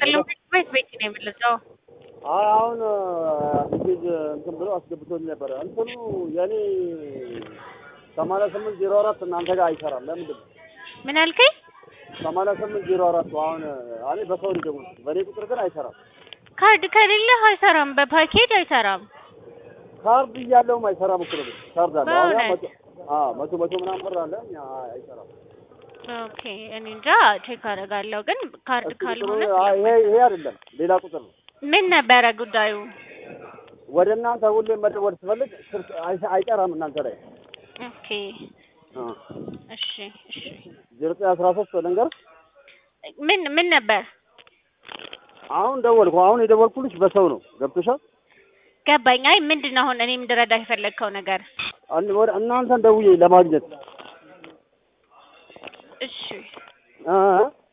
ይስጥልኝ። ቤት ቤት ነው የምልጸው። አይ አሁን ሜሴጅ እንትን ብሎ አስገብቶኝ ነበረ። እንትኑ የኔ ሰማንያ ስምንት ዜሮ አራት እናንተ ጋር አይሰራም። ለምንድን ነው ምን አልከኝ? ሰማንያ ስምንት ዜሮ አራት አሁን እኔ በሰው ሊደውል በእኔ ቁጥር ግን አይሰራም። ካርድ ከሌለህ አይሰራም። በፓኬጅ አይሰራም። ካርድ እያለውም አይሰራም እኮ ነው። ካርድ አለ አሁን ያ በእውነት? መቶ አዎ መቶ መቶ ምናምን ብር አለ እኛ አይሰራም። ኦኬ እኔ እንጃ ቼክ አደርጋለሁ። ግን ካርድ እስኪ ቁጥሩ ካልሆነ አይ ይሄ ይሄ አይደለም ሌላ ቁጥር ነው። ምን ነበረ ጉዳዩ? ወደ እናንተ ሁሌም መደወል ስፈልግ ስልክ አይሰ- አይጠራም እናንተ ላይ ኦኬ እሺ እሺ። ዜሮ ዘጠኝ አስራ ሶስት ልንገር ምን ምን ነበር? አሁን ደወልኩ። አሁን የደወልኩልሽ በሰው ነው። ገብቶሻል? ገባኝ። አይ ምንድን ነው አሁን እኔ እንድረዳ የፈለግከው ነገር? አንድ ወደ እናንተን ደውዬ ለማግኘት እሺ እ